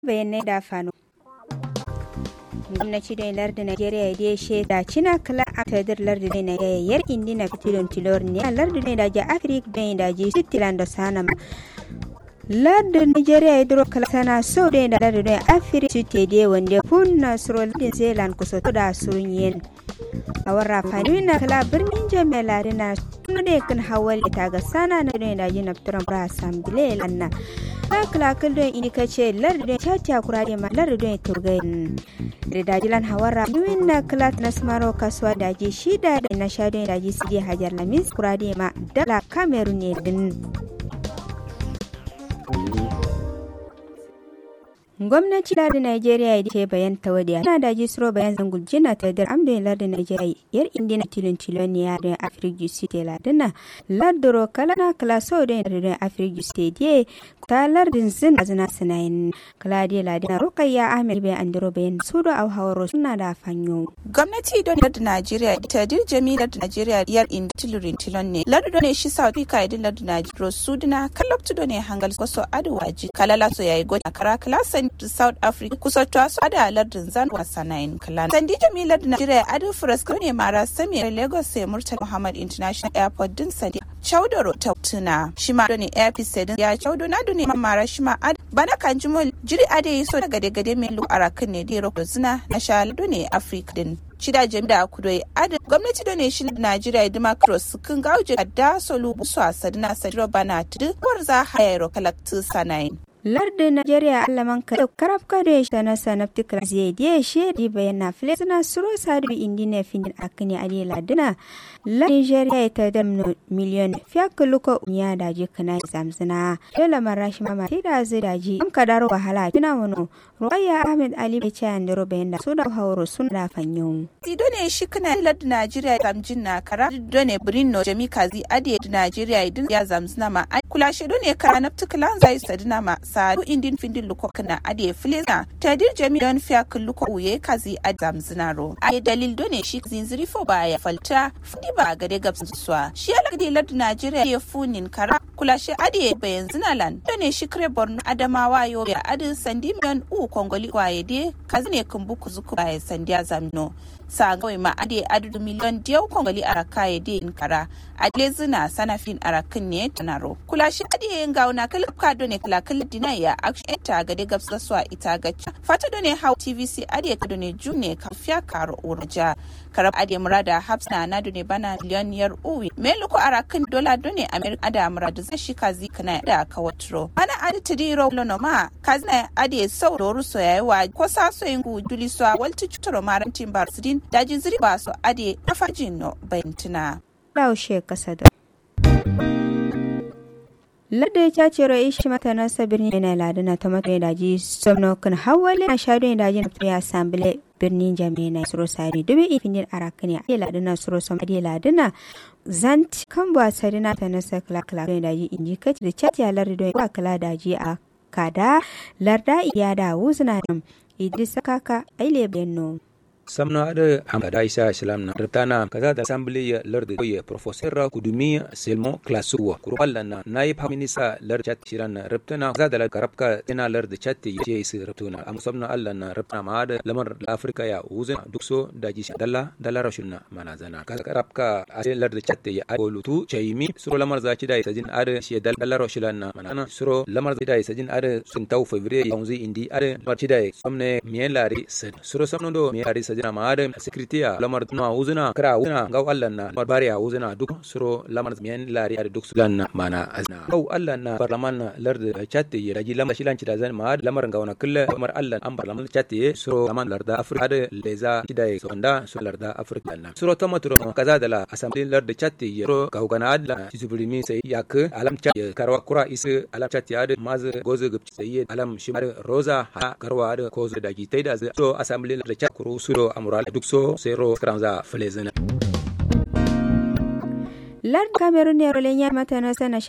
bayanai da fano gwamnati da lardin Najeriya da ya shaida cina kala a tadar lardin na yayyar indina fitilon tilor ne a lardin da ja Afirka da da ji Switzerland da Sanama. lardin Najeriya ya duro kala sana so da da lardin Afirka su te de wanda kun na suro lardin Zealand kusa da surun yin. A warra fani na kala birnin jami'a lardin na tun da kan hawal ta ga sana na da da ji na fitaran bra asambile lanna. na kalakal don ini kace lardin chacha kurade ma lardin turgayin da dajilan hawara duwin na klat na smaro kasuwa daji shida da na shadon daji sidi hajar lamis kurade ma dala kamerun ne din gwamnati da Najeriya ya ce bayan tawadiya na da jisro bayan zangul jina ta da amdon lardin Najeriya yar indina tilon tilon ya da Afirka Jusi te ladina lardoro kala na kala so da lardin Afirka Jusi te ta lardin zin azna sinayin kala de ladina Rukayya Ahmed bayan andiro bayan sudo au hawaro suna da fanyo gwamnati don lardin Najeriya ita dir jami lardin Najeriya yar indina tilon tilon ne lardin ne shi South Africa idin lardin Najeriya sudina kalloptu do ne hangal koso aduwaji kalala so yayi godi kara klasan South Africa kusa to su ada lardin zan wasa nine clan. Sandi Jamilar da Najeriya Ado Furasko ne mara sami Lagos sai Murtala Muhammad International Airport din Sandi. Chaudoro ta tuna shi ma ne airpiece din ya chaudo na ne mara shi ma ad bana kan jimol jiri ade yi so daga gade gade mai lu arakan ne dai roko zina na shalado ne Africa din. shida jami'a kudoi adin gwamnati da ne shi Najeriya Dima Cross kun gauje da solu busu a sadina sadiro bana tudu war za hayaro kalaktu sanayin. lardin Najeriya allaman ka karaf ka da shi na sanafti kala zai diye shi di bayan na fili suna suro sadu indi ne findin akini adi ladina la Nigeria ita da miliyon fiya kuluko unya da ji kana zamzina dole marashi mama ti da zai da ji am kadaro wahala kina wano Ruqayya Ahmed Ali bai ce an daro bayan da su da hauro sun da fanyo Tido ne shi kana lardin Najeriya zamjin na kara do ne Brino Jami Kazi adi Najeriya idin ya zamzina ma kula shi do ne kara nafti kalan zai sadina ma sadu indin findin luko kana ade fileza tadir jami don fiya luko uye kazi a zamzinaro a dalil done shi zinziri fo baya falta fudi ba gade gabsin suwa shi ala gade ladu najeriya ya funin kara kula shi ade bayan zinalan done shi kare borno adamawa yo ya adin sandi miliyan u kongoli waye de kazi ne kumbu kuzuku baya sandiya zamino sa gawai ma ade adu miliyan diyau kongoli araka ya de in kara adle zina sanafin arakin ne tunaro kula shi ade yin gauna kalka done kala kala dina ya action ta ga de gabsa swa ita ga fata done how tvc ade ka done june ka fiya karo urja karab ade murada hafsna na done bana miliyoniyar uwi me luko arakin dola done america ada murada zai shi kazi kana da ka watro ana ade tidiro lono ma kazna ade sau doru so yayi wa ko sa so yin gu duli so walti chutoro marantin barsidin dajin ziri ba so ade afajin no bayantuna laushe kasa da ladda ya ce ro ishi mata na sabirni na ladana ta mata da ji somno kan hawale na shado da ji na ya sambile birnin jami'a suro sari dubi ifinin arakani a ladana suro som adi ladana zanti kan ba sarina ta nasa kala kala da ji inji kaci da cati ya lardo ya kala da ji a kada larda iya da wuzna idris kaka aile benno samna ada amada isa islam na rtana kaza da assembly ya lord ya professor kudumi selmo klasu kuru alla na naib minisa lord chat shiran rtana kaza da karabka ina lord chat ya isi rtuna am samna alla na rtana ma da lamar afrika ya uzin dukso da ji dalla dalla rashunna mana zana kaza karabka ase lord chat ya golutu chaimi suro lamar za ci da sajin ada shi dalla rashulan na mana suro lamar za da sajin ada sun tau fevrier yanzu indi ada mar ci da samne miyen lari suro samno do miyen lari sajin jina ma adam secretary lamar tuna uzuna kra uzuna gaw allan na barbari a uzuna duk suro lamar miyan lari a duk sulan na mana azna gaw allan na parlaman na lard chatte ya raji lamar shilan ci da zan ma lamar gaw na kulle lamar allan an parlaman chatte suro laman larda afrika da leza ci da sonda suro larda afrika na suro tomaturo kaza da la assembly lard chatte ya suro gaw gana adla ci subrimi sai yak alam chat ya karwa kura isu alam chatte ya maz gozo gubci sai alam shimar roza ha karwa da kozo da gi taida so assembly lard chat kuru suro amural duk so sero skramza flezena lard cameroon ne rolen ya mata na sana